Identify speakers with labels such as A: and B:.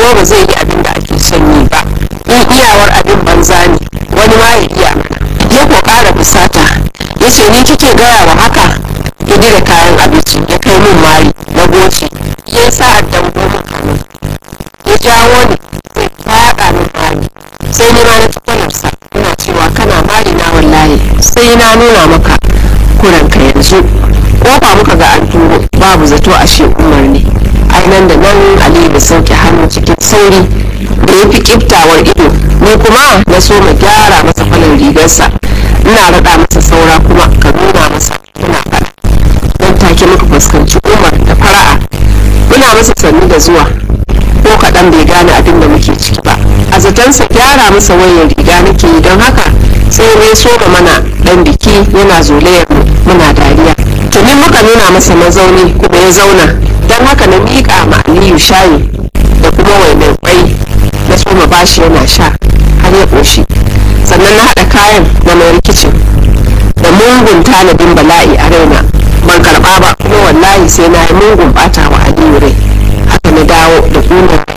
A: kuma ba zai yi abin da ake son yi ba in iyawar abin banza ne wani ma ya iya mana ya ko ƙara fusata ya ce ni kike gaya wa haka ya da kayan abinci ya kai min mari na goce ya sa addan goma hannu ya jawo ni zai faɗa min mari sai ni ma na tukwalarsa ina cewa kana mari na wallahi sai na nuna maka kuranka yanzu kofa muka ga an turo babu zato a shi umar ne nan da nan aliyu da sauke hannu cikin sauri da ya fi kiftawar ido ni kuma na so ma gyara masa falon rigarsa ina raɗa masa saura kuma ka nuna masa kuna faɗa don take muka fuskanci umar da fara'a muna masa sannu da zuwa ko kaɗan bai gane abin da muke ciki ba a zatonsa gyara masa wayar riga nake yi don haka sai ya so ga mana ɗan biki yana zolayar mu muna dariya tuni muka nuna masa mazauni kuma ya zauna don haka na miƙa ma aliyu shayi da kuma wainar kwai na soma bashi yana sha har ya ƙoshi sannan na haɗa kayan na mai rikicin da mungun tanadin bala'i a raina ban karɓa ba kuma wallahi sai na yi mungun ɓata wa aliyu rai haka na dawo da ƙunar